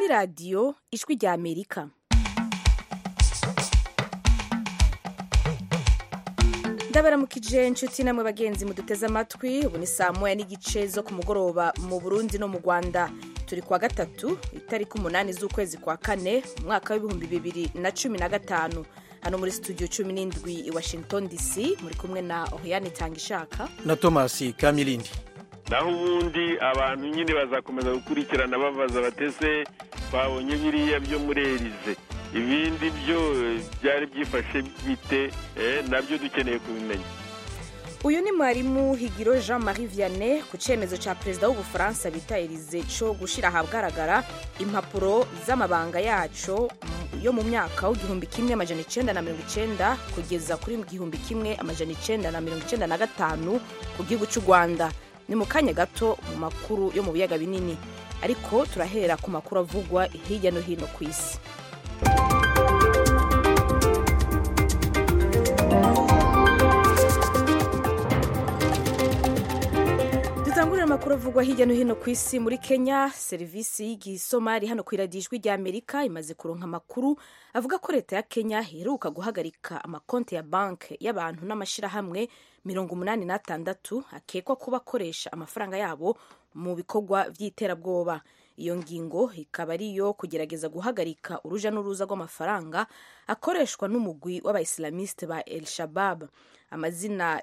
radiyo ijwi rya amerika ndabaramukije inshuti namwe bagenzi muduteze amatwi ubu ni saa moya n'igice zo ku mugoroba mu burundi no mu rwanda turi kuwa gatatu itariki umunani z'ukwezi kwa kane mu mwaka w'ibihumbi bibiri na cumi na gatanu hano muri studio cumi n'indwi i washington dc muri kumwe na oriane tangishaka na thomas kamilindi naho ubundi abantu nyine bazakomeza gukurikirana babaza batese babonye biriya byo muri erize ibindi byo byari byifashe bite nabyo dukeneye kubimenya uyu ni mwarimu higiro jean marie vianney ku cyemezo cya perezida w'ubufaransa bita erize cyo gushyira ahagaragara impapuro z'amabanga yaco yo mu mwaka w'igihumbi kimwe amajana icyenda na mirongo icyenda kugeza kuri igihumbi kimwe amajana icyenda na mirongo icyenda na gatanu ku gihugu cy'u rwanda ni mu kanya gato mu makuru yo mu biyaga binini ariko turahera ku makuru avugwa hirya no hino ku isi dutangurira amakuru avugwa hirya no hino ku isi muri kenya serivisi y'igisomari hano ku iradijwi rya amerika imaze kuronka amakuru avuga ko leta ya kenya iheruka guhagarika amakonti ya banki y'abantu n'amashyirahamwe mirongo umunani n'atandatu akekwa kuba akoresha amafaranga yabo mu bikorwa by'iterabwoba iyo ngingo ikaba ari iyo kugerageza guhagarika uruja n'uruza rw'amafaranga akoreshwa n'umugwi w'abayisilamiste ba el shabab amazina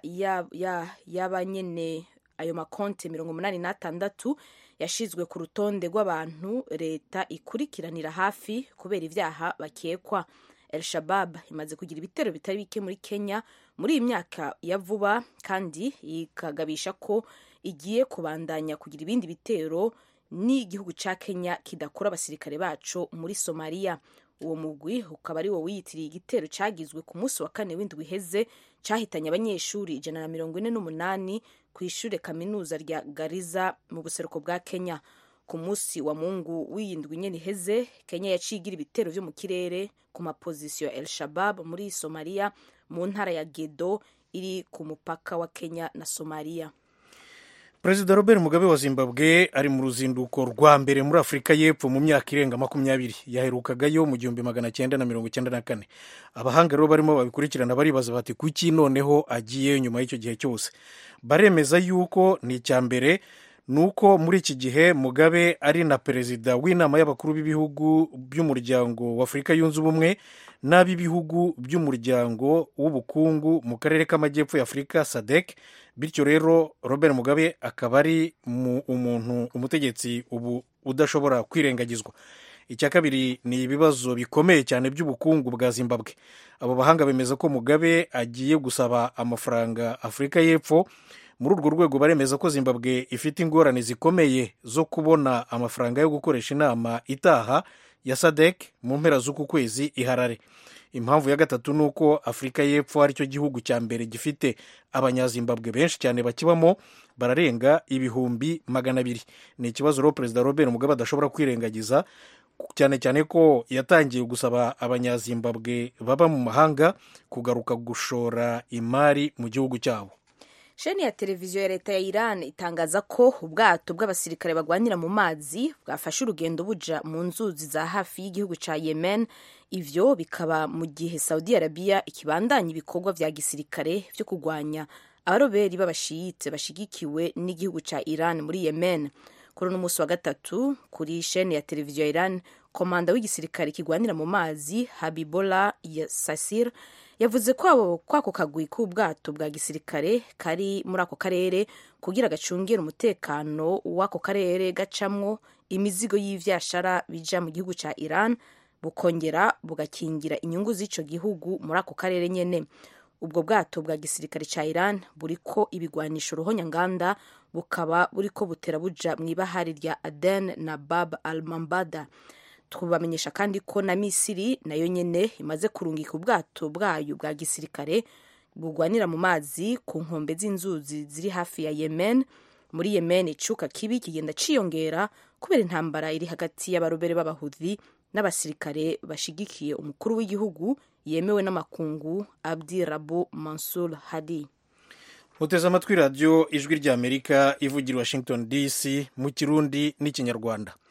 y'abanyene ayo makonti mirongo umunani n'atandatu yashyizwe ku rutonde rw'abantu leta ikurikiranira hafi kubera ibyaha bakekwa el shabab imaze kugira ibitero bitari bike muri kenya muri iyi myaka ya vuba kandi ikagabisha ko igiye kubandanya kugira ibindi bitero n'igihugu cya kenya kidakora abasirikare bacu muri somaliya uwo mugwi ukaba ari wo wiyitiriye igitero cyagizwe ku munsi wa kane w'indwi iheze cyahitanye abanyeshuri ijana na mirongo ine n'umunani ku ishuri kaminuza rya gariza mu buseruko bwa kenya ku munsi wa mungu w'iyindwi nyine iheze kenya yaciye igira ibitero byo mu kirere ku mapozisiyo el shabab muri somaliya mu ntara ya gedo iri ku mupaka wa kenya na somaliya perezida robert mugabe wa zimbabwe ari mu ruzinduko rwa mbere muri afurika y'epfo mu myaka irenga makumyabiri yaherukagayo mu gihumbi magana cyenda na mirongo icyenda na kane abahanga rero barimo babikurikirana baribaza bati kuki noneho agiye nyuma y'icyo gihe cyose baremeza yuko ni icya mbere ni uko muri iki gihe mugabe ari na perezida w'inama y'abakuru b'ibihugu by'umuryango w'afurika yunze ubumwe n'ab'ibihugu by'umuryango w'ubukungu mu karere k'amajyepfo y'afurika sadek bityo rero robert mugabe akaba ari umuntu umutegetsi ubu udashobora kwirengagizwa icya kabiri ni ibibazo bikomeye cyane by'ubukungu bwa zimbabwe abo bahanga bemeza ko mugabe agiye gusaba amafaranga afurika y'epfo muri urwo rwego baremeza ko zimbabwe ifite ingorane zikomeye zo kubona amafaranga yo gukoresha inama itaha ya sadek mu mpera z'uku kwezi iharare impamvu ya gatatu ni uko afurika y'epfo ari cyo gihugu cya mbere gifite abanyazimbabwe benshi cyane bakibamo bararenga ibihumbi magana abiri ni ikibazo rero perezida robert mugabe adashobora kwirengagiza cyane cyane ko yatangiye gusaba abanyazimbabwe baba mu mahanga kugaruka gushora imari mu gihugu cyabo sheni ya televiziyo ya leta ya iran itangaza ko ubwato bw'abasirikare bagwanira mu mazi bwafashe urugendo buja mu nzuzi za hafi y'igihugu cya yemen ivyo bikaba mu gihe saudi arabia ikibandanya ibikorwa vya gisirikare vyo kurwanya abaroberi b'abashiyite bashigikiwe n'igihugu cya iran muri yemen kuri uno munsi wa gatatu kuri sheni ya televiziyo ya iran komanda w'igisirikare kigwanira mu mazi habibola sasir yavuze ko kwako kagwi k'ubwato bwa gisirikare kari muri ako karere kugira gacungire umutekano w'ako karere gacamwo imizigo y'ivyashara bija mu gihugu ca iran bukongera bugakingira inyungu z'ico gihugu muri ako karere nyene ubwo bwato bwa gisirikare ca iran buriko ibigwanisho ruhonyanganda bukaba buriko butera buja mw'ibahari rya aden na bab al mambada tubamenyesha kandi ko na misiri nayo nyene imaze kurungika ubwato bwayo bwa gisirikare bugwanira mu mazi ku nkombe z'inzuzi ziri hafi ya yemen muri yemen icuka kibi kigenda ciyongera kubera intambara iri hagati y'abarobere b'abahudhi n'abasirikare bashigikiye umukuru w'igihugu yemewe n'amakungu abdi rabu mansur hadi muteze amatwi radiyo ijwi ry'amerika ivugira washington dc mu kirundi n'ikinyarwanda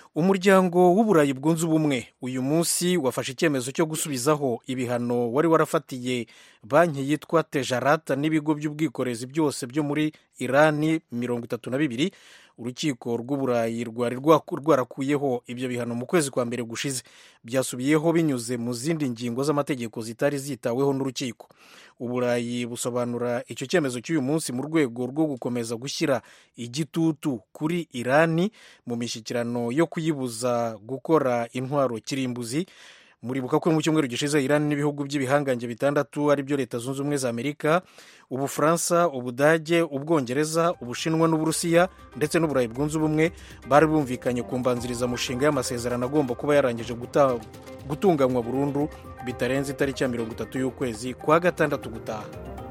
umuryango w'uburayi bwunze ubumwe uyu munsi wafashe icyemezo cyo gusubizaho ibihano wari warafatiye banki yitwa tejarata n'ibigo by'ubwikorezi byose byo muri irani mirongo itatu na bibiri urukiko rw'uburayi rwari rwarakuyeho ibyo bihano mu kwezi kwa mbere gushize byasubiyeho binyuze mu zindi ngingo z'amategeko zitari zitaweho n'urukiko uburayi busobanura icyo cyemezo cy'uyu munsi mu rwego rwo gukomeza gushyira igitutu kuri irani mu mishyikirano yo kuyibuza gukora intwaro kirimbuzi muribuka ko mu cyumweru gishize irani n'ibihugu by'ibihangange bitandatu ari byo leta zunze ubumwe za amerika ubufaransa ubudage ubwongereza ubushinwa n'uburusiya ndetse n'uburayi bwunze ubumwe bari bumvikanye ku mbanzirizamushinga y'amasezerano agomba kuba yarangije gutunganywa burundu bitarenze itariki ya mirongo itatu y'ukwezi kwa gatandatu gutaha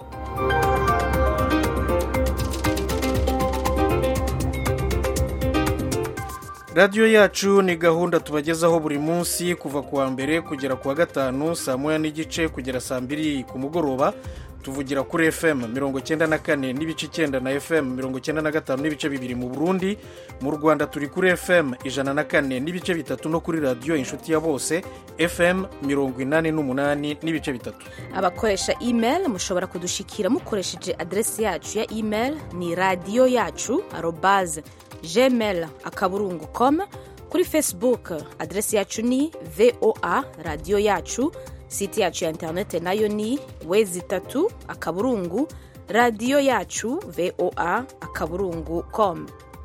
radiyo yacu ni gahunda tubagezaho buri munsi kuva ku wa mbere kugera ku wa gatanu saa moya n'igice kugera saa mbiri ku mugoroba tuvugira kuri fm mirongo icyenda na kane n'ibice icyenda na fm mirongo icyenda na gatanu n'ibice bibiri mu burundi mu rwanda turi kuri fm ijana na kane n'ibice bitatu no kuri radiyo inshuti ya bose fm mirongo inani n'umunani n'ibice bitatu abakoresha email mushobora kudushikira mukoresheje aderesi yacu ya email ni radiyo yacu arobaze gmail akaburungu com kuri facebook aderesi yacu ni voa radiyo yacu site yacu ya interinete nayo ni wezi itatu akaburungu radiyo yacu voa akaburungu com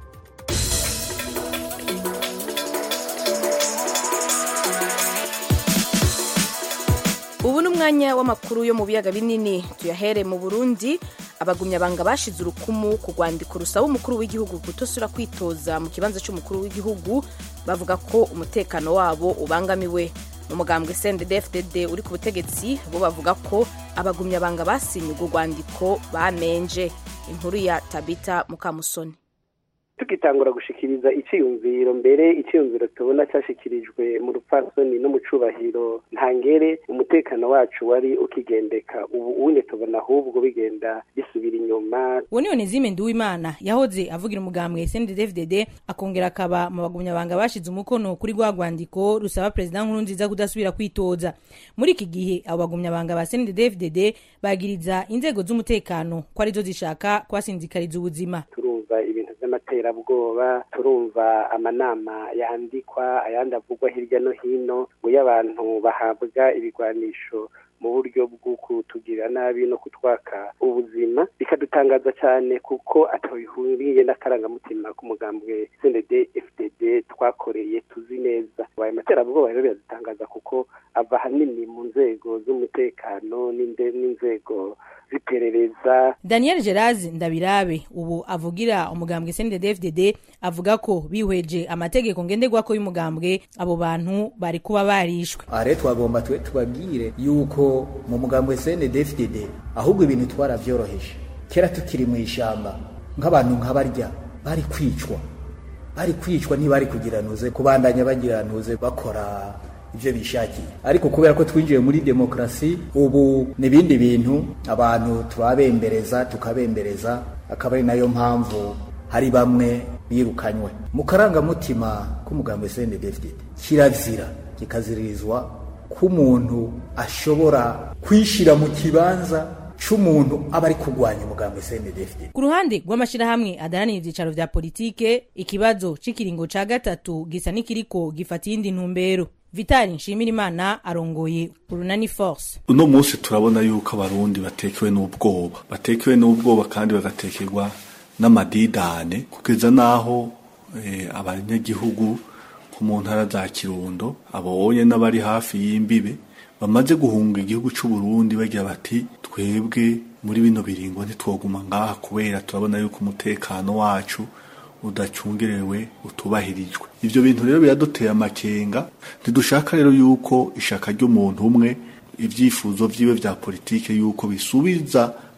ubu ni umwanya w'amakuru yo mu biyaga binini tuyahere mu burundi abagumyabanga bashize urukumu ku rwandiko rusaba umukuru w'igihugu kutosura kwitoza mu kibanza cy'umukuru w'igihugu bavuga ko umutekano wabo ubangamiwe mu mugambwe cndfdd uri ku butegetsi bo bavuga ko abagumyabanga basinye urwo rwandiko bamenje inkuru ya tabita mukamusoni tugitangura gushikiriza iciyumviro mbere iciyumviro tubona cyashikirijwe mu rupfasoni no mu cubahiro ntangere umutekano wacu wari ukigendeka ubu unye tubona ahubwo bigenda bisubira inyuma uwo ni onezime nduwimana yahoze avugira umugambwe cndfdd akongera akaba mu bagumyabanga bashize umukono kuri rwa rwandiko rusaba perezida nkuru nziza kudasubira kwitoza muri iki gihe abo bagumyabanga ba cndfdd bagiriza inzego z'umutekano ko arizo zishaka kubasinzikariza ubuzima turumva ibintu by'amaterabwoba turumva amanama yandikwa ayandi avugwa hirya no hino ngo iyo abantu bahabwa ibigwanisho mu buryo bwo kutugirira nabi no kutwaka ubuzima bikadutangaza cyane kuko atabihuriye n'akarangamutima k'umugambwe cnd fdd twakoreye tuzi neza ayo materabwoba rero biradutangaza kuko ava ahanini mu nzego z'umutekano n'inzego z'iperereza daniel gerazi ndabirabe ubu avugira umugambwe cndfdd avuga ko bihweje amategeko ngenderwako y'umugambwe abo bantu bari kuba barishwe aha rero twagomba twe tubabwire yuko mu mugambwe cndfdd ahubwo ibintu twarabyoroheje kera tukiri mu ishyamba nk'abantu nk'abarya bari kwicwa bari kwicwa ntibari kugiranuze kubandanya bagiranuze bakora ibyo bishakiye ariko kubera ko twinjiye muri demokarasi ubu n'ibindi bintu abantu turabembereza tukabembereza akaba ari nayo mpamvu hari bamwe birukanywe mu karangamutima k'umugambi cndfd kirazira kikaziririzwa ko umuntu ashobora kwishyira mu kibanza c'umuntu aba ari kurwanya umugambi cndfd ku ruhande rw'amashyirahamwe adaranira ibyicaro vya politike ikibazo c'ikiringo ca gatatu gisa n'ikiriko gifata iyindi ntumbero vitali nshimirimana arongoye urunani force uno munsi turabona yuko abarundi batekewe n'ubwoba batekewe n'ubwoba kandi bagatekerwa n'amadidane kugeza n'aho eh, abanyagihugu nko mu ntara za kirundo abonye n'abari hafi y'imbibe bamaze guhunga igihugu c'u Burundi bagira bati twebwe muri bino biringo ntitwoguma ngaha kubera turabona yuko umutekano wacu udacungerewe utubahirijwe ivyo bintu rero biraduteye amakenga ntidushaka rero yuko ishaka ry'umuntu umwe ivyifuzo vyiwe vya politike yuko bisubiza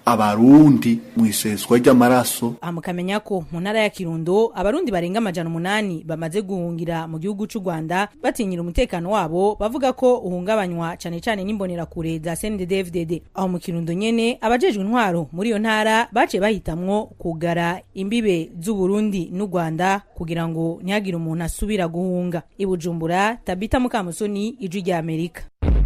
abarundi mu iseswa ry'amaraso aha mukamenya ko mu ntara ya kirundo abarundi barenga amajana umunani bamaze guhungira mu gihugu c'u rwanda batinyira umutekano wabo bavuga ko uhungabanywa cane cane n'imbonerakure za cnddfdd aho mu kirundo nyene abajejwe intwaro muri iyo ntara baciye bahitamwo kugara imbibe z'uburundi n'u rwanda kugira ngo ntihagire umuntu asubira guhunga i bujumbura tabita mukamusoni ijwi rya amerika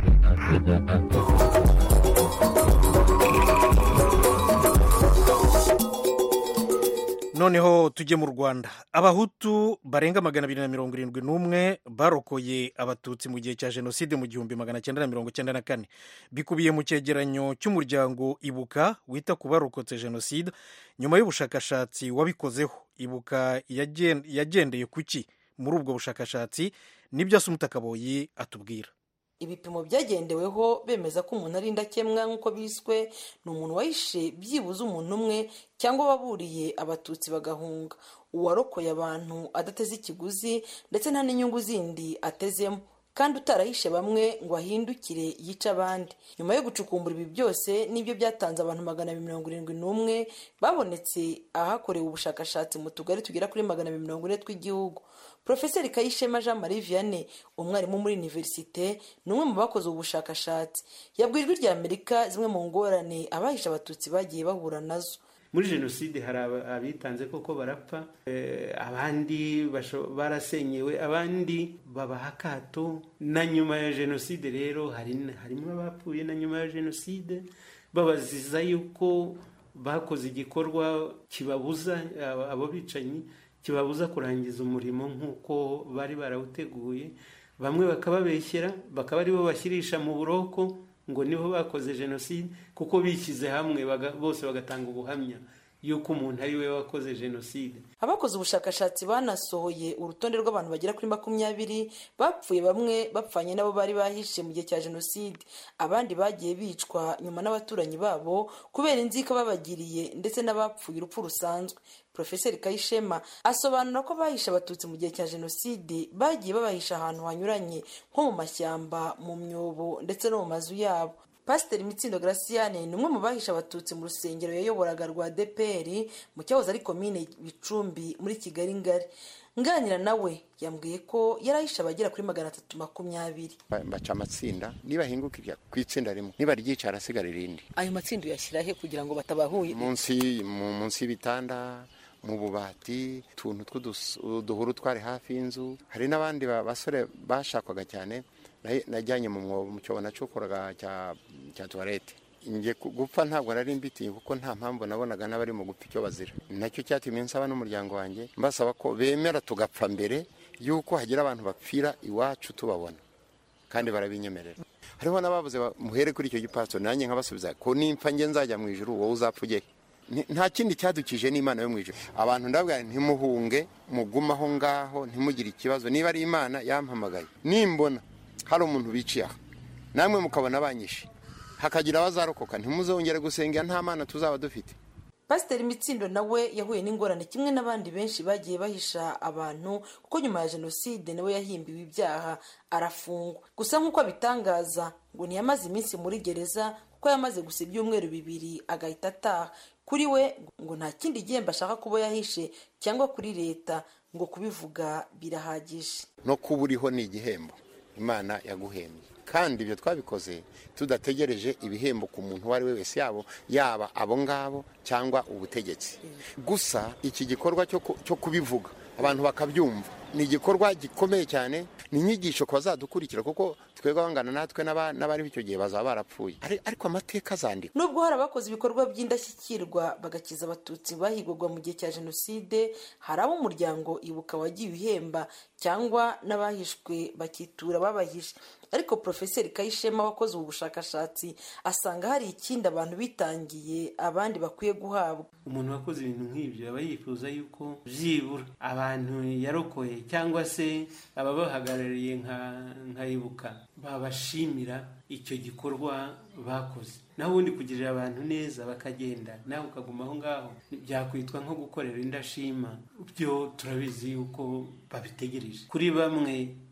noneho tujye mu rwanda abahutu barenga magana abiri na mirongo irindwi n'umwe barokoye abatutsi mu gihe cya jenoside mu gihumbi magana cyenda na mirongo cyenda na kane bikubiye mu cyegeranyo cy'umuryango ibuka wita ku barokotse jenoside nyuma y'ubushakashatsi wabikozeho ibuka yagen- yagendeye ku ki muri ubwo bushakashatsi nibyo asumuta kaboyi atubwira ibipimo byagendeweho bemeza ko umuntu ari indakemwa nk'uko biswe ni umuntu wahishe byibuze umuntu umwe cyangwa waburiye abatutsi bagahunga uwarokoye abantu adateze ikiguzi ndetse nta n'inyungu zindi atezemo kandi utarahishe bamwe ngo ahindukire yice abandi nyuma yo gucukumbura ibi byose nibyo byatanze abantu magana abiri mirongo irindwi n'umwe babonetse ahakorewe ubushakashatsi mu tugari tugera kuri magana abiri mirongo ine tw'igihugu profeseri kayishema jean marie vianney umwarimu muri univerisite ni umwe mu bakoze ubu bushakashatsi yabwiye ijwi rya amerika zimwe mu ngorane abahishe abatutsi bagiye bahura nazo muri jenoside hari aba- abitanze koko barapfa eh, abandi basho- barasenyewe abandi babaha akato na nyuma ya jenoside rero hari harimo abapfuye na nyuma ya jenoside babaziza yuko bakoze igikorwa kibabuza abo- abo bicanyi kibabuza kurangiza umurimo nk'uko bari barawuteguye bamwe bakababeshyera bakaba aribo bashyirisha mu buroko ngo nibo bakoze jenoside kuko bishyize hamwe baga- bose bagatanga ubuhamya yuko umuntu ari we wakoze jenoside abakoze ubushakashatsi banasohoye urutonde rw'abantu bagera kuri makumyabiri bapfuye bamwe bapfanye n'abo bari bahishe mu gihe cya jenoside abandi bagiye bicwa nyuma n'abaturanyi babo kubera inzika babagiriye ndetse n'abapfuye urupfu rusanzwe profeseri kayishema asobanura ko bahishe abatutsi mu gihe cya jenoside bagiye babahisha ahantu hanyuranye nko mu mashyamba mu myobo ndetse no mu mazu yabo pasiteri mitsindo garasiyane ni umwe mu bahishe abatutsi mu rusengero yayoboraga rwa dpr mu cyahoze ari komine bicumbi muri kigali ngari nganira nawe yambwiye ko yarahishe abagera kuri magana atatu makumyabiri Ba- baca amatsinda nibahingukira ku itsinda rimwe niba ryica harasigara irindi ayo matsinda uyashyira he kugira ngo batabahuye munsi mu- munsi y'ibitanda mu bubati utuntu tw'uduhuru twari hafi y'inzu hari n'abandi ba- basore bashakwaga cyane na- najyanye mu mwobo mu cyobo nacukoraga cya cya tuwarete njye ku- gupfa ntabwo nari mbitiye kuko nta mpamvu nabonaga n'abari mu gupfa icyo bazira nacyo cyatumye nsaba n'umuryango wanjye mbasaba ko bemera tugapfa mbere y'uko hagira abantu bapfira iwacu tubabona kandi barabinyemerera hariho n'ababuze ba- muhere kuri icyo gipasitoro nanjye nkabasubiza ko nimpfa njye nzajya mu ijuru wowe uzapfa ujye Ni- nta kindi cyadukije n'imana yo mu ijuru abantu ndabwira nti, ntimuhunge mugume aho ngaho ntimugire ikibazo niba ari imana yampamagaye nimbona hari umuntu biciye aha namwe mukabona banyishe hakagira abazarokoka ntimuzongere gusengera nta mana tuzaba dufite pasiteri mitsindo nawe yahuye n'ingorane kimwe n'abandi benshi bagiye bahisha abantu kuko nyuma ya jenoside nawe yahimbiwe ibyaha arafungwa gusa nk'uko abitangaza ngo ntiyamaze iminsi muri gereza kuko yamaze gusa ibyumweru bibiri agahita ataha kuri we ngo nta kindi gihembo ashaka kuba yahishe cyangwa kuri leta ngo kubivuga birahagije no kuba uriho ni igihembo imana yaguhembye kandi ibyo twabikoze tudategereje ibihembo ku muntu uwo ari we wese yabo yaba abo ngabo cyangwa ubutegetsi gusa iki gikorwa cyo ku- cyo kubivuga abantu bakabyumva ni igikorwa gikomeye cyane ni inyigisho ku bazadukurikira kuko twebwe abangana natwe n'aba- n'abariho icyo gihe bazaba barapfuye Ari- ariko amateka azandikwa nubwo hari abakoze ibikorwa by'indashyikirwa bagakiza abatutsi bahigwaga mu gihe cya jenoside hari abo umuryango ibuka wagiye uhemba cyangwa n'abahishwe bakitura babahishe ariko profeseri kayishema wakoze ubu bushakashatsi asanga hari ikindi abantu bitangiye abandi bakwiye guhabwa umuntu wakoze ibintu nk'ibyo aba yifuza yuko byibura abantu yarokoye cyangwa se ababahagarariye nka nka ibuka babashimira icyo gikorwa bakoze naho ubundi kugirira abantu neza bakagenda nawe ukaguma aho ngaho byakwitwa nko gukorera indashima byo turabizi yuko babitegereje kuri bamwe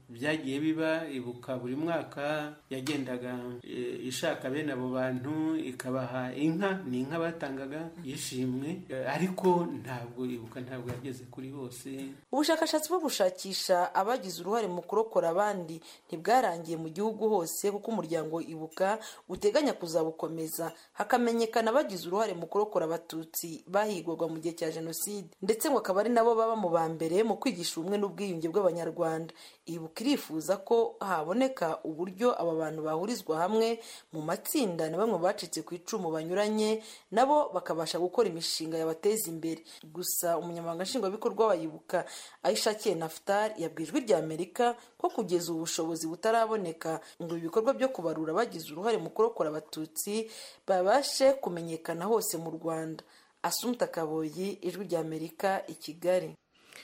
byagiye biba ibuka buri mwaka yagendaga e, ishaka bene abo bantu ikabaha inka ni inka batangaga yishimwe e, ariko ntabwo ibuka ntabwo yageze kuri bose ubushakashatsi bwo gushakisha abagize uruhare mu kurokora abandi ntibwarangiye mu gihugu hose kuko umuryango ibuka uteganya kuzabukomeza hakamenyekana abagize uruhare mu kurokora abatutsi bahigwaga mu gihe cya jenoside ndetse ngo akaba ari nabo baba mu ba mbere mu kwigisha ubumwe n'ubwiyunge bw'abanyarwanda ibuka irifuza ko haboneka uburyo aba bantu bahurizwa hamwe mu matsinda na bamwe bacitse ku icumu banyuranye nabo bakabasha gukora imishinga yabateza imbere gusa umunyamabanga nshingwabikorwa wa ibuka ayishakiye naftali yabwiye ijwi rya amerika ko kugeza ubu bushobozi butaraboneka ngo ibikorwa byo kubarura bagize uruhare mu kurokora abatutsi babashe kumenyekana hose mu rwanda asumta kaboyi ijwi rya amerika i kigali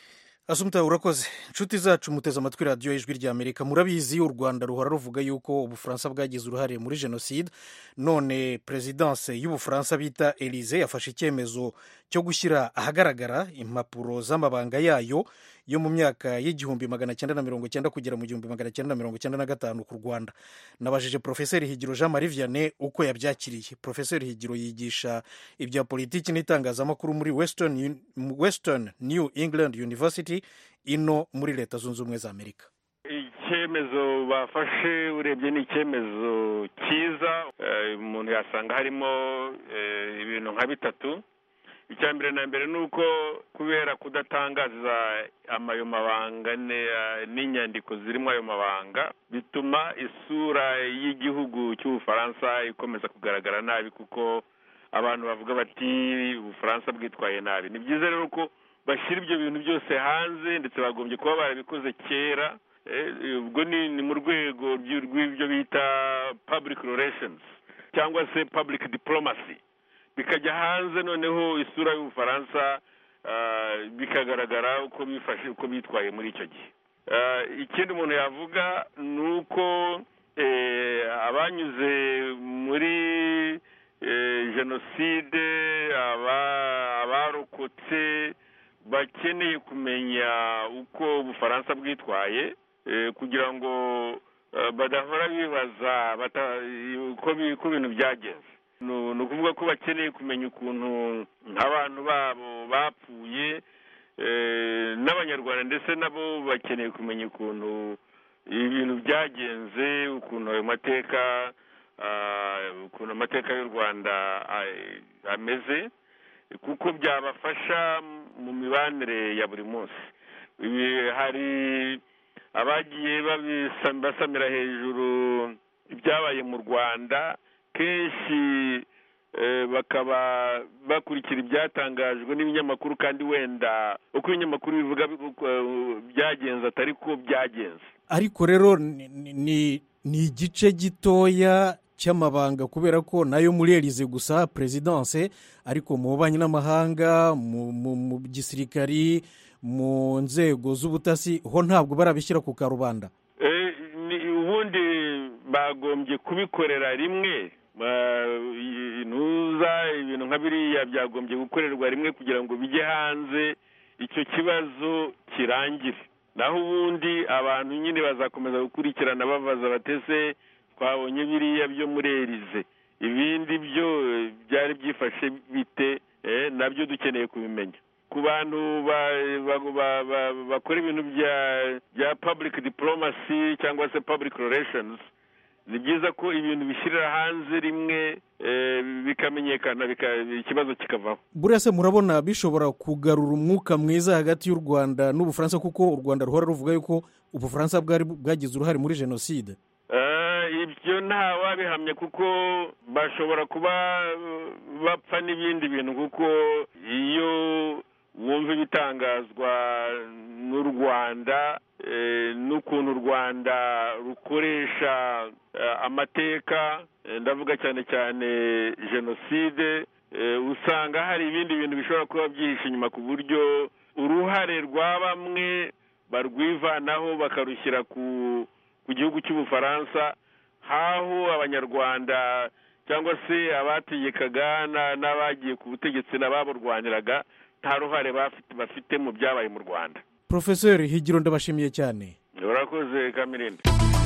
asumta urakoze inshuti zacu muteze amatwi radiyo y'ijwi rya amerika murabizi u rwanda ruhora ruvuga yuko ubufaransa bwagize uruhare muri jenoside none perezidanse y'ubufaransa bita elize yafashe icyemezo cyo gushyira ahagaragara impapuro z'amabanga yayo yo mu myaka y'igihumbi magana cyenda na mirongo cyenda kugera mu gihumbi magana cyenda na mirongo cyenda na gatanu ku rwanda nabajije porofeseri higiro jean marie vianney uko yabyakiriye porofeseri higiro yigisha ibya politiki n'itangazamakuru muri western, western new england university ino muri leta zunze ubumwe za amerika icyemezo bafashe urebye ni icyemezo cyiza umuntu yasanga harimo ibintu nka bitatu icya mbere na mbere ni uko kubera kudatangaza ayo mabanga n'inyandiko zirimo ayo mabanga bituma isura y'igihugu cy'ubufaransa ikomeza kugaragara nabi kuko abantu bavuga bati ubufaransa bwitwaye nabi ni byiza rero ko bashyira ibyo bintu byose hanze ndetse bagombye kuba barabikoze kera ubwo ni mu rwego rw'ibyo bita public relations cyangwa se public diplomacy bikajya hanze noneho isura y'ubufaransa bikagaragara uko bifashe uko bitwaye muri icyo gihe ikindi umuntu yavuga ni uko abanyuze muri jenoside abarokotse bakeneye kumenya uko ubufaransa bwitwaye kugira ngo badahora bibaza uko ibintu byagenze ni ukuvuga ko bakeneye kumenya ukuntu nk'abantu babo bapfuye n'abanyarwanda ndetse nabo bakeneye kumenya ukuntu ibintu byagenze ukuntu ayo mateka ukuntu amateka y'u rwanda ameze kuko byabafasha mu mibanire ya buri munsi hari abagiye basamira hejuru ibyabaye mu rwanda kenshi bakaba bakurikira ibyatangajwe n'ibinyamakuru kandi wenda uko ibinyamakuru bivuga byagenze atari ko byagenze ariko rero ni igice gitoya cy'amabanga kubera ko nayo muri elize gusa perezidanse ariko mu bubanyi n'amahanga mu gisirikari mu nzego z'ubutasi ho ntabwo barabishyira ku karubanda ubundi bagombye kubikorera rimwe ntuza ibintu nka biriya byagombye gukorerwa rimwe kugira ngo bijye hanze icyo kibazo kirangire naho ubundi abantu nyine bazakomeza gukurikirana babaza batese twabonye biriya byo muri erize ibindi byo byari byifashe bite nabyo dukeneye kubimenya ku bantu bakora ibintu bya public diplomacy cyangwa se public relations ni byiza ko ibintu bishyirira hanze rimwe bikamenyekana ikibazo kikavaho buriya se murabona bishobora kugarura umwuka mwiza hagati y'u rwanda n'ubufaransa kuko u rwanda ruhora ruvuga yuko ubufaransa bwari bwagize uruhare muri jenoside ibyo nta wabihamya kuko bashobora kuba bapfa n'ibindi bintu kuko iyo wumva ibitangazwa n'u rwanda n'ukuntu u rwanda rukoresha amateka ndavuga cyane cyane jenoside usanga hari ibindi bintu bishobora kuba byihishe inyuma ku buryo uruhare rwa bamwe barwivanaho bakarushyira ku gihugu cy'ubufaransa haho abanyarwanda cyangwa se abategekaga n'abagiye ku butegetsi n'ababurwaniraga nta ruhare bafite mu byabaye mu rwanda porofeseri higiro ndabashimiye cyane urakoze kamirindi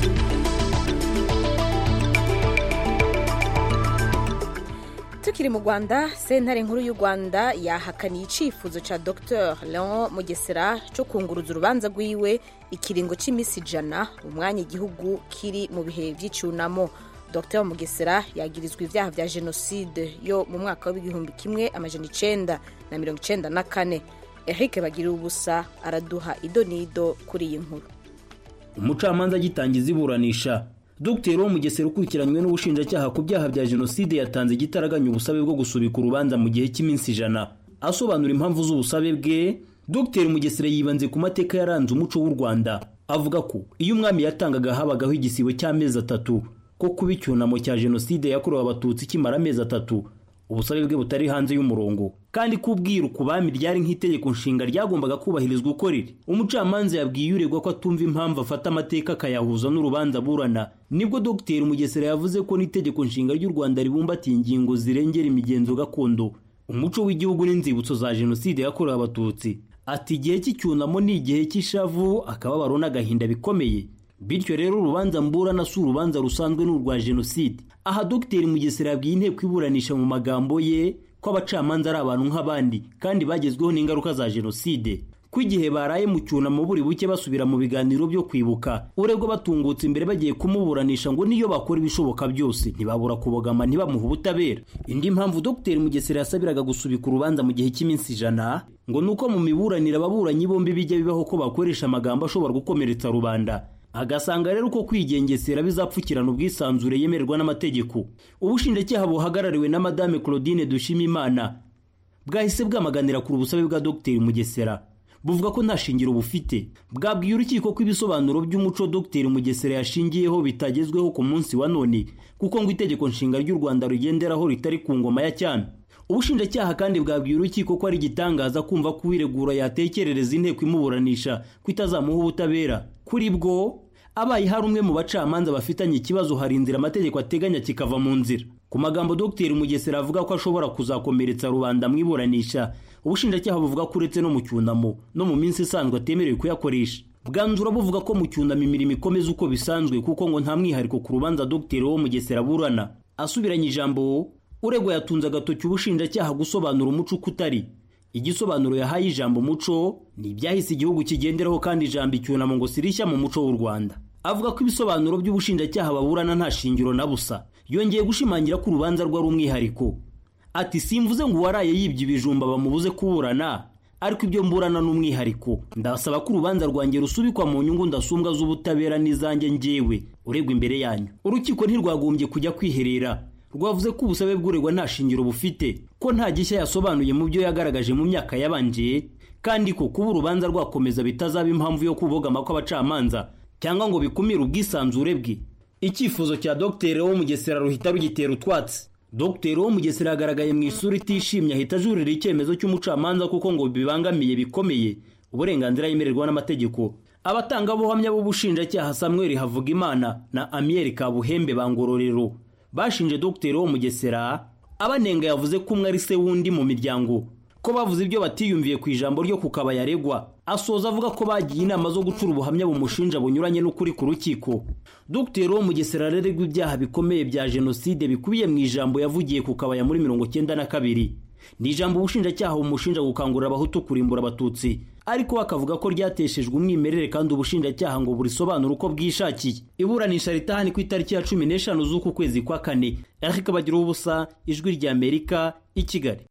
tukiri mu rwanda sentare nkuru y'u rwanda yahakaniye icyifuzo cya dr leon mugesera cyo kunguruza urubanza rwiwe ikiringo cy'iminsi ijana umwanya igihugu kiri mu bihe by'icyunamo dr mugesera yagirizwa ibyaha bya jenoside yo mu mwaka w'igihumbi kimwe amajana icenda na mirongo icenda na kane eric bagira ubusa araduha idonido kuri iyi nkuru umucamanza agitangiza iburanisha dr wo mugesera ukurikiranywe n'ubushinjacyaha ku byaha bya jenoside yatanze igitaraganya ubusabe bwo gusubika urubanza mu gihe cy'iminsi ijana asobanura impamvu z'ubusabe bwe dr mugesera yibanze ku mateka yaranze umuco w'u rwanda avuga ko iyo umwami yatangaga habagaho igisibo cy'amezi atatu ko kuba icyunamo cya jenoside yakorewe abatutsi kimara amezi atatu ubusabe bwe butari hanze y'umurongo kandi kubwira ku bami ryari nk'itegeko nshinga ryagombaga kubahirizwa uko riri umucamanza yabwiye uregwa ko atumva impamvu afata amateka akayahuza n'urubanza aburana nibwo dr mugesera yavuze ko n'itegeko nshinga ry'u rwanda ribumbatiye ingingo zirengera imigenzo gakondo umuco w'igihugu n'inzibutso za jenoside yakorewe abatutsi ati igihe cy'icyunamo ni igihe cy'ishavu akababaro n'agahinda bikomeye bityo rero urubanza mburana si urubanza rusanzwe n'urwa jenoside aha dr mugesera yabwiye inteko iburanisha mu magambo ye ko abacamanza ari abantu nk'abandi kandi bagezweho n'ingaruka za jenoside ko igihe baraye mu cyunamo buri buke basubira mu biganiro byo kwibuka uregwa batungutse imbere bagiye kumuburanisha ngo niyo bakora ibishoboka byose ntibabura kubogama ntibamuhe ubutabera indi mpamvu dr mugesera yasabiraga gusubika urubanza mu gihe cy'iminsi ijana ngo ni uko mu miburanire ababuranyi bombi bijya bibaho ko bakoresha amagambo ashobora gukomeretsa rubanda agasanga rero uko kwigengesera bizapfukirana ubwisanzure yemererwa n'amategeko ubushinjacyaha buhagarariwe na madame claudine dushimimana bwahise bwamaganira ku busabe bwa dr mugesera buvuga ko nta shingiro bufite bwabwiye urukiko ko ibisobanuro by'umuco dr mugesera yashingiyeho bitagezweho ku munsi wa none kuko ngo itegeko nshinga ry'u rwanda rugenderaho ritari ku ngoma ya cyane ubushinjacyaha kandi bwabwiye urukiko ko ari igitangaza kumva ko uwiregura yatekerereza inteko imuburanisha ko itazamuha ubutabera kuri bwo abaye hari umwe mu bacamanza bafitanye ikibazo hari inzira amategeko ateganya kikava mu nzira ku magambo dr mugesera avuga ko ashobora kuzakomeretsa rubanda mu iburanisha ubushinjacyaha buvuga ko uretse no mu cyunamo no mu minsi isanzwe atemerewe kuyakoresha bwanzura buvuga ko mu cyunamo imirimo ikomeza uko bisanzwe kuko ngo nta mwihariko ku rubanza dr wo mugesera aburana asubiranye ijambo uregwa yatunze agatoki ubushinjacyaha gusobanura umuco uko utari igisobanuro yahaye ijambo umuco ni ibyahise igihugu kigenderaho kandi ijambo icyunamo ngo sirishya mu muco w'u rwanda avuga ko ibisobanuro by'ubushinjacyaha baburana nta shingiro na busa yongeye gushimangira ko urubanza rwe ari umwihariko ati simvuze ngo uwaraye yibye ibijumba bamubuze kuburana ariko ibyo mburana n'umwihariko ndasaba ko urubanza rwanjye rusubikwa mu nyungu ndasumbwa z'ubutabera n'izanjye njyewe uregwa imbere yanyu urukiko ntirwagombye kujya kwiherera rwavuze ko ubusabe bw'uregwa nta shingiro bufite ko nta gishya yasobanuye mu byo yagaragaje mu myaka yabanje kandi ko kuba urubanza rwakomeza bitazaba impamvu yo kubogama kw'abacamanza cyangwa ngo bikumire ubwisanzure bwe icyifuzo cya dogiteri wo mugesera ruhita rugitera utwatsi dogiteri wo mugesera yagaragaye mu isura itishimye ahita ajurira icyemezo cy'umucamanza kuko ngo bibangamiye bikomeye uburenganzira yemererwa n'amategeko abatangabuhamya b'ubushinjacyaha samuel havugimana na amiyeri kabuhembe ba ngororero bashinje dogiteri wo mugesera abanenga yavuze ko umwe ari se w'undi mu miryango ko bavuze ibyo batiyumviye ku ijambo ryo ku kabaya aregwa asoza avuga ko bagiye inama zo gucura ubuhamya bumushinja bunyuranye n'ukuri ku rukiko dogiteri wo mugesera aregwa ibyaha bikomeye bya jenoside bikubiye mu ijambo yavugiye ku kabaya muri mirongo cyenda na kabiri ni ijambo ubushinjacyaha bumushinja gukangurira abahutu kurimbura abatutsi ariko bakavuga ko ryateshejwe umwimerere kandi ubushinjacyaha ngo burisobanura uko bwishakiye iburanisha ritahani ku itariki ya cumi n'eshanu z'uku kwezi kwa kane eric bagira ubusa ijwi ry'amerika i kigali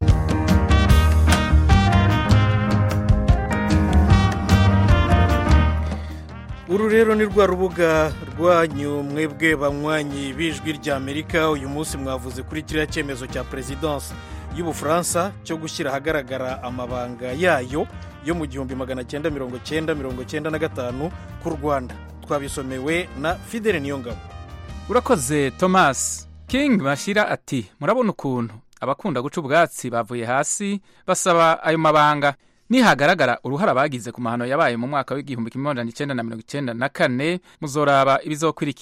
uru rero ni rwa rubuga rwanyu mwebwe banywanyi b'ijwi ry'amerika uyu munsi mwavuze kuri kiriya cyemezo cya perezidansi y'ubufaransa cyo gushyira ahagaragara amabanga yayo yo mu gihumbi magana cyenda mirongo cyenda mirongo cyenda na gatanu ku rwanda twabisomewe na fidele niyongabo urakoze thomas king bashyira ati murabona ukuntu abakunda guca ubwatsi bavuye hasi basaba ayo mabanga nihagaragara uruhara bagize ku mahano yabaye mu mwaka w'igihumbi kimwe magana cyenda na mirongo icyenda na kane muzoraba ibizokurikira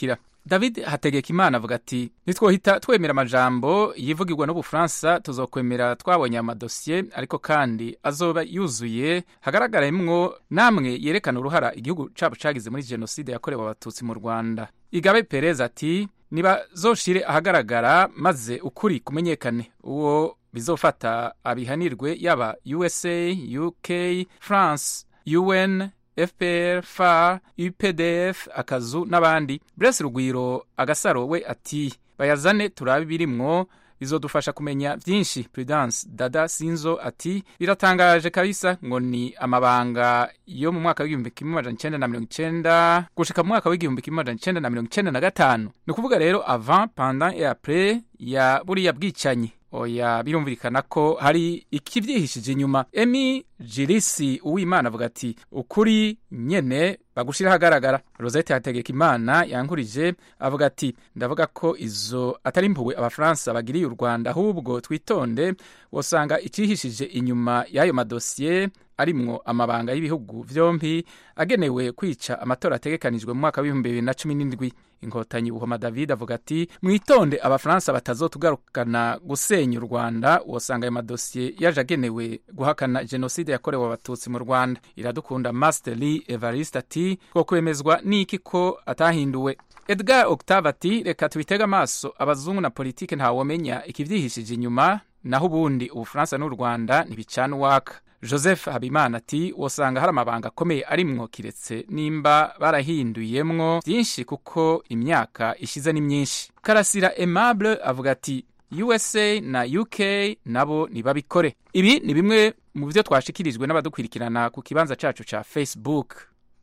david hategekimana avuga ati nitwohita twemera amajambo yivugirwa n'ubufaransa tuzokwemera twabonye amadosiye ariko kandi azoba yuzuye hagaragaremwo namwe yerekana uruhara igihugu cabo cagize muri jenoside yakorewe abatutsi mu rwanda igabe perez ati nibazoshire ahagaragara maze ukuri kumenyekane uwo bizofata abihanirwe yaba usa uk france un fpr far updf akazu n'abandi brese rugwiro agasaro we ati bayazane turabe ibirimwo bizodufasha kumenya byinshi prudence dada sinzo ati biratangaje kabisa ngo ni amabanga yo mu mwaka w'igihumbi kimwe amajana icenda na mirongo icenda gushika mu mwaka w'igihumbi kimwe amajana icenda na mirongo icenda na gatanu ni ukuvuga rero avant pendant et après ya buriya bwicanyi oya birumvikana ko hari ikibyihishije inyuma emi jirisi uwimana avuga ati ukuri nyene bagushira ahagaragara rosette hategeka imana yankurije avuga ati ndavuga ko izo atari impuhwe abafaransa bagiriye u rwanda ahubwo twitonde wosanga icihishije inyuma y'ayo madosiye arimwo amabanga y'ibihugu vyompi agenewe kwica amatora ategekanijwe mu mwaka w'ibihumbi bibiri na cumi n'indwi inkotanyi buhoma david avuga ati mwitonde abafaransa batazotugarukana gusenya u rwanda wosanga ayo madosiye yaje agenewe guhakana jenoside yakorewe abatutsi mu rwanda iradukunda masteri evariste ati two kwemezwa n'iki ko atahinduwe edgar octave ati reka tubitege amaso abazungu na politike ntawomenya ikivyihishije inyuma naho ubundi ubufaransa n'u rwanda ntibicana uwaka joseph habimana ati wosanga hari amabanga akomeye arimwo kiretse nimba barahinduyemwo byinshi kuko imyaka ishize ni myinshi karasira aimable avuga ati usa na uk nabo ntibabikore ibi ni bimwe mu byo twashikirijwe n'abadukurikirana ku kibanza cacu ca facebook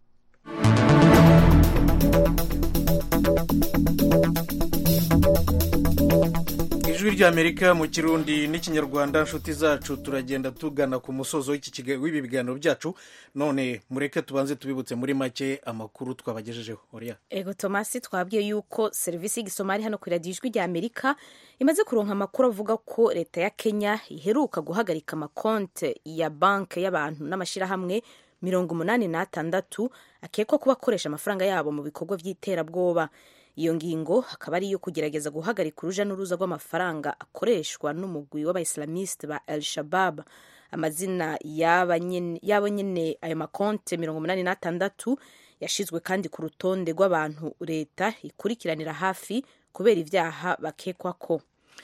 ijwi ry'amerika mu kirundi n'ikinyarwanda inshuti zacu turagenda tugana ku musozo w'ibi biganiro byacu none mureke tubanze tubibutse muri make amakuru twabagejejeho oriya ego tomasi twabwiye yuko serivisi y'igisomari hano ku iradiyo ijwi ry'amerika imaze kuronka amakuru avuga ko leta ya kenya iheruka guhagarika amakonte ya banki y'abantu n'amashyirahamwe mirongo umunani n'atandatu akekwa kuba akoresha amafaranga yabo mu bikorwa by'iterabwoba iyo ngingo akaba ari iyo kugerageza guhagarika uruja n'uruza rw'amafaranga akoreshwa n'umugwi w'abayisilamiste ba el shabab amazina y'abo nyene ayo makonte mirongo umunani n'atandatu yashizwe kandi ku rutonde rw'abantu leta ikurikiranira hafi kubera ivyaha bakekwako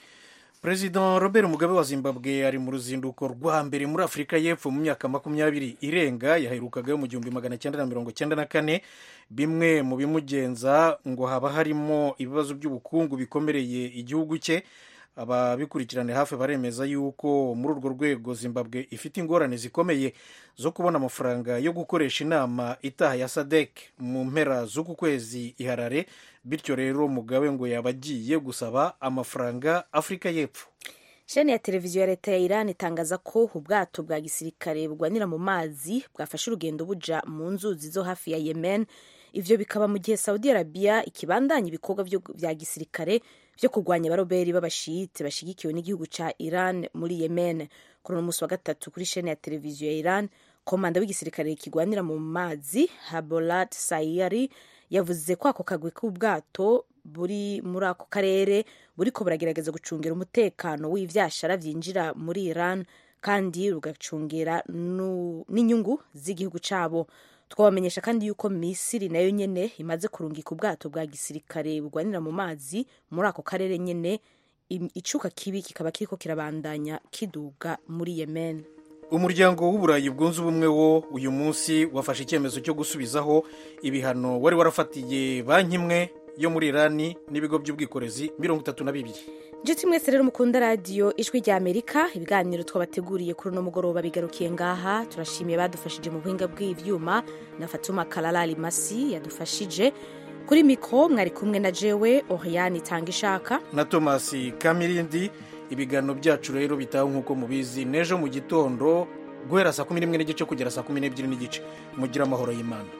perezida robert mugabe wa zimbabwe ari mu ruzinduko rwa mbere muri afurika y'epfo mu myaka makumyabiri irenga yaherukagayo mu gihumbi magana cyenda na mirongo cyenda na kane bimwe mu bimugenza ngo haba harimo ibibazo by'ubukungu bikomereye igihugu cye ababikurikirane hafi baremeza yuko muri urwo rwego zimbabwe ifite ingorane zikomeye zo kubona amafaranga yo gukoresha inama itaha ya sadek mu mpera z'uku kwezi iharare bityo rero mugabe ngo yaba agiye gusaba amafaranga afurika y'epfo sheni ya televiziyo ya leta ya iran itangaza ko ubwato bwa gisirikare bugwanira mu mazi bwafashe urugendo buja mu nzuzi zo hafi ya yemen ivyo bikaba mu gihe saudi arabia ikibandanya ibikorwa vya gisirikare vyo kurwanya abaroberi b'abashiyite bashigikiwe n'igihugu ca iran muri yemen kuri uno musi wa gatatu kuri sheni ya televiziyo ya iran komanda w'igisirikare kigwanira mu mazi habolat sayari yavuze ko ako kagwi k'ubwato buri muri ako karere buriko buragerageza gucungira umutekano w'ivyashara vyinjira muri iran kandi rugacungera n'inyungu z'igihugu cabo twabamenyesha kandi yuko misiri nayo nyene imaze kurungika ubwato bwa gisirikare bugwanira mu mazi muri ako karere nyene icuka kibi kikaba kiriko kirabandanya kiduga muri yemen umuryango w'uburayi bwunze ubumwe wo uyu munsi wafashe icyemezo cyo gusubizaho ibihano wari warafatiye banki imwe yo muri irani n'ibigo by'ubwikorezi mirongo itatu na bibiri nshuti mwese rero mukunda radiyo ijwi rya amerika ibiganiro twabateguriye kuri uno mugoroba bigarukiye ngaha turashimiye badufashije mu buhinga bw'ibyuma na fatuma kararari masi yadufashije kuri mikoro mwari kumwe na jewe oriyani itanga ishaka na tomasi kamirindi ibiganiro byacu rero bitaho nk'uko mubizi n'ejo mu gitondo guhera saa kumi n'imwe n'igice kugera saa kumi n'ebyiri n'igice mugire amahoro y'imana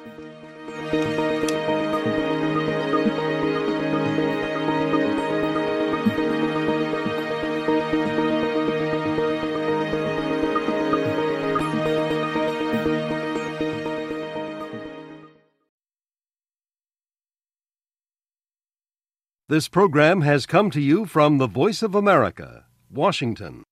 This program has come to you from the Voice of America, Washington.